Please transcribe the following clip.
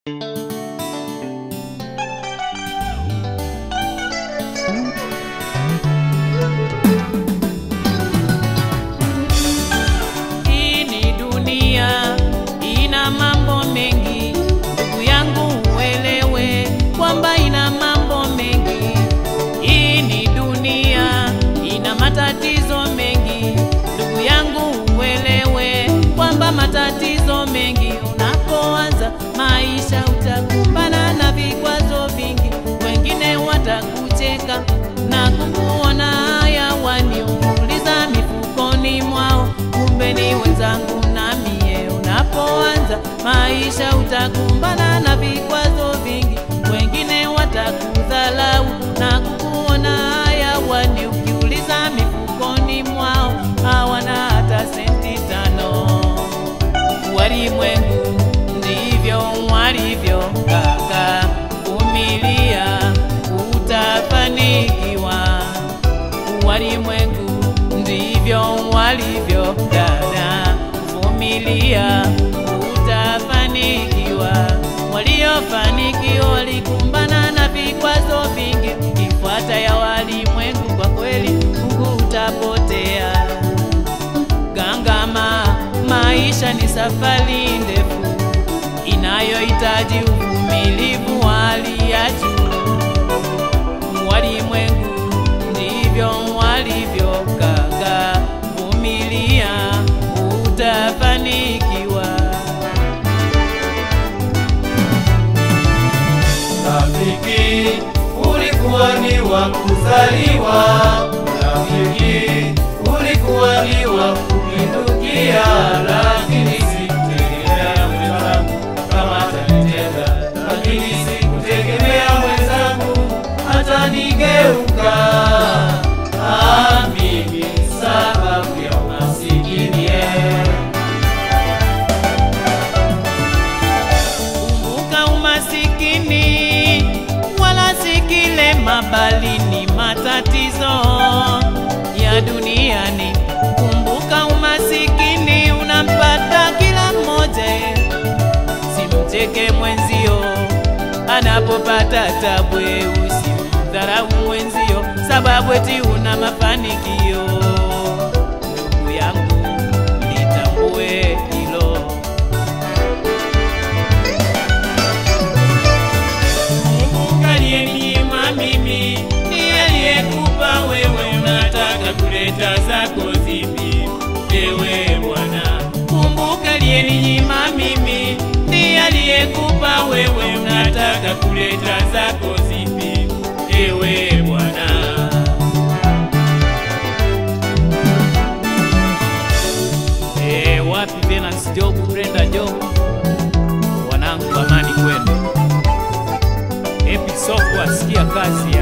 Hii ni dunia ina mambo mengi, ndugu yangu uelewe kwamba ina mambo mengi. Hii ni dunia ina matatizo mengi, ndugu yangu uelewe kwamba matatizo mengi. Unapoanza maisha utakumbana na vikwazo vingi, wengine watakucheka na kukuona haya waniuliza mifukoni mwao, kumbe ni wenzangu na mie. Unapoanza maisha utakumbana na vikwazo vingi, wengine watakudhalau na kukuona haya wani, ukiuliza mifukoni mwao hawana hata senti tano. Walimwengu ndivyo walivyo kaka, vumilia utafanikiwa. Walimwengu ndivyo walivyo dada, vumilia utafanikiwa. Waliofanikiwa walikumbana na vikwazo vingi, ukifuata ya walimwengu, kwa kweli Mungu utapotea. Gangama, maisha ni safari ndefu inayohitaji uvumilivu wa hali ya juu. Walimwengu ndivyo walivyo kaka, vumilia utafanikiwa. Rafiki, ulikuwa ni wa kuzaliwa. Rafiki, ulikuwa ni wa kupindukia, lakini sikutegemea mwenzangu kama atanitenda, lakini sikutegemea mwenzangu hata nigeuka. Ah, mimi sababu ya umasikini eh. Kumbuka umasikini wala si kilema, bali ni matatizo ya duniani. Kumbuka umasikini unampata kila mmoja, simcheke mwenzio anapopata tabu, usimdharau mwenzio sababu eti una mafanikio. Ndugu yangu, litambue hilo. Kumbuka aliyeninyima mimi ndiye aliyekupa wewe, unataka kuleta zako zipi? Ewe Bwana, kumbuka aliyeninyima mimi ndiye aliyekupa wewe, unataka kuleta zako zipi? Ewe Bwana. Eh, wapi Venance Job, Brenda Job, wanangu, amani kwenu. Episoko asikia kazi